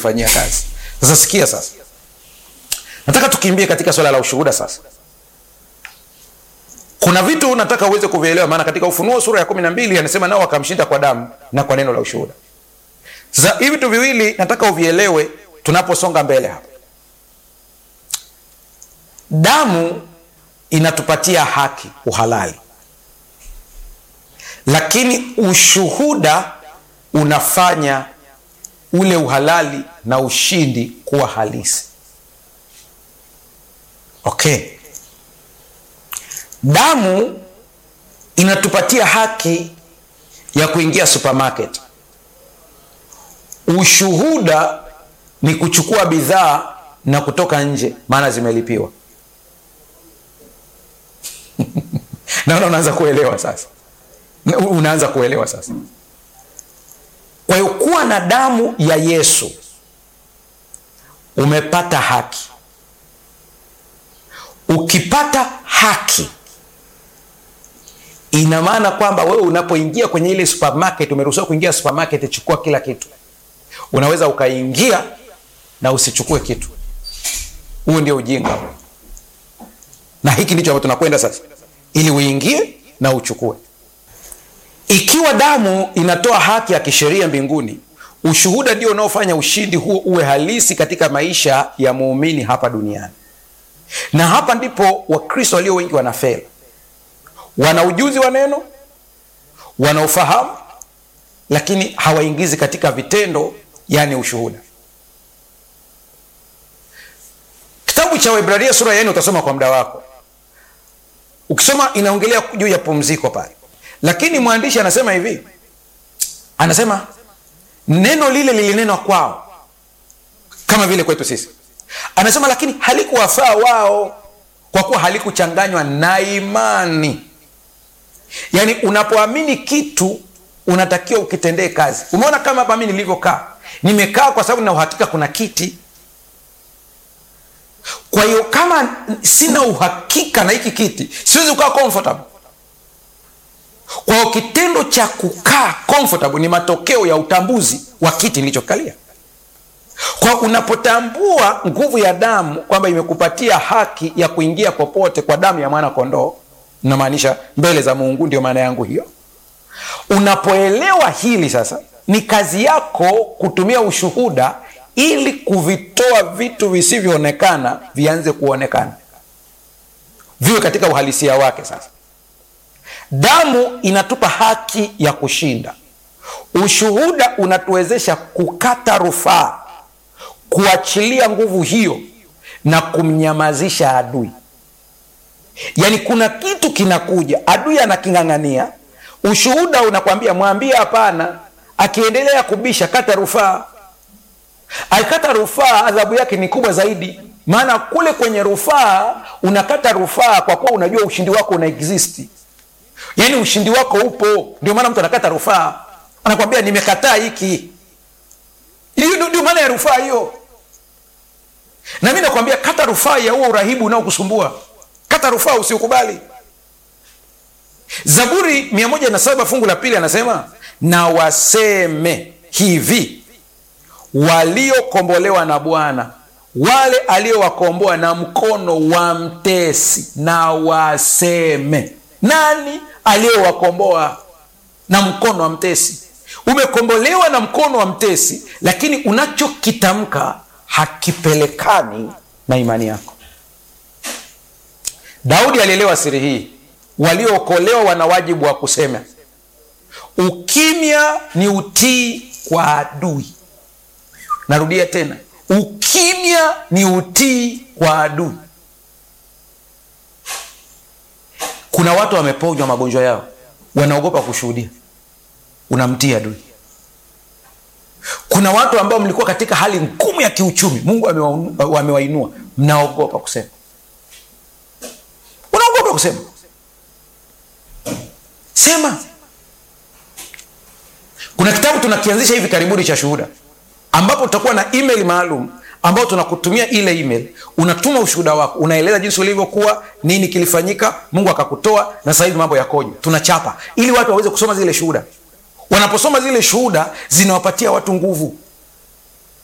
kulifanyia kazi sasa sikia sasa nataka tukimbie katika swala la ushuhuda sasa kuna vitu nataka uweze kuvielewa maana katika ufunuo sura ya kumi na mbili anasema nao wakamshinda kwa damu na kwa neno la ushuhuda sasa hivi vitu viwili nataka uvielewe tunaposonga mbele hapa damu inatupatia haki uhalali lakini ushuhuda unafanya ule uhalali na ushindi kuwa halisi okay damu inatupatia haki ya kuingia supermarket ushuhuda ni kuchukua bidhaa na kutoka nje maana zimelipiwa naona unaanza kuelewa sasa unaanza kuelewa sasa kwa hiyo kuwa na damu ya yesu umepata haki ukipata haki ina maana kwamba wewe unapoingia kwenye ile supermarket umeruhusiwa kuingia supermarket chukua kila kitu unaweza ukaingia na usichukue kitu huo ndio ujinga na hiki ndicho ambacho tunakwenda sasa ili uingie na uchukue ikiwa damu inatoa haki ya kisheria mbinguni ushuhuda ndio unaofanya ushindi huo uwe halisi katika maisha ya muumini hapa duniani na hapa ndipo wakristo walio wengi wanafela wana ujuzi wa neno wana ufahamu lakini hawaingizi katika vitendo yani ushuhuda kitabu cha waibraria sura ya nne utasoma kwa muda wako ukisoma inaongelea juu ya pumziko pale lakini mwandishi anasema hivi anasema neno lile lilinenwa kwao kama vile kwetu sisi anasema lakini halikuwafaa wao kwa kuwa halikuchanganywa na imani yaani unapoamini kitu unatakiwa ukitendee kazi umeona kama hapa mi nilivyokaa nimekaa kwa sababu na uhakika kuna kiti kwa hiyo kama sina uhakika na hiki kiti siwezi kukaa comfortable kwa hiyo kitendo cha kukaa comfortable ni matokeo ya utambuzi wa kiti nilichokalia kwa unapotambua nguvu ya damu kwamba imekupatia haki ya kuingia popote kwa damu ya mwana kondoo namaanisha mbele za mungu ndio maana yangu hiyo unapoelewa hili sasa ni kazi yako kutumia ushuhuda ili kuvitoa vitu visivyoonekana vianze kuonekana viwe katika uhalisia wake sasa damu inatupa haki ya kushinda ushuhuda unatuwezesha kukata rufaa kuachilia nguvu hiyo na kumnyamazisha adui yaani kuna kitu kinakuja adui anaking'ang'ania ushuhuda unakwambia mwambie hapana akiendelea kubisha kata rufaa akikata rufaa adhabu yake ni kubwa zaidi maana kule kwenye rufaa unakata rufaa kwa kuwa unajua ushindi wako una existi yaani ushindi wako upo ndio maana mtu anakata rufaa anakwambia nimekataa hiki hiyo ndio maana ya rufaa hiyo na mi nakwambia kata rufaa ya huo urahibu unaokusumbua kata rufaa usiukubali zaburi 107 fungu la pili anasema na waseme hivi waliokombolewa na bwana wale aliowakomboa na mkono wa mtesi na waseme nani aliyowakomboa na mkono wa mtesi umekombolewa na mkono wa mtesi lakini unachokitamka hakipelekani na imani yako daudi alielewa siri hii waliookolewa wana wajibu wa kusema ukimya ni utii kwa adui narudia tena ukimya ni utii kwa adui kuna watu wameponywa magonjwa yao wanaogopa kushuhudia unamtii adui kuna watu ambao mlikuwa katika hali ngumu ya kiuchumi mungu amewainua mnaogopa kusema unaogopa kusema sema kuna kitabu tunakianzisha hivi karibuni cha shuhuda ambapo tutakuwa na email maalum ambao tunakutumia ile email unatuma ushuhuda wako unaeleza jinsi ulivyokuwa nini kilifanyika mungu akakutoa na sasa hivi mambo yakoje tunachapa ili watu waweze kusoma zile shuhuda wanaposoma zile shuhuda zinawapatia watu nguvu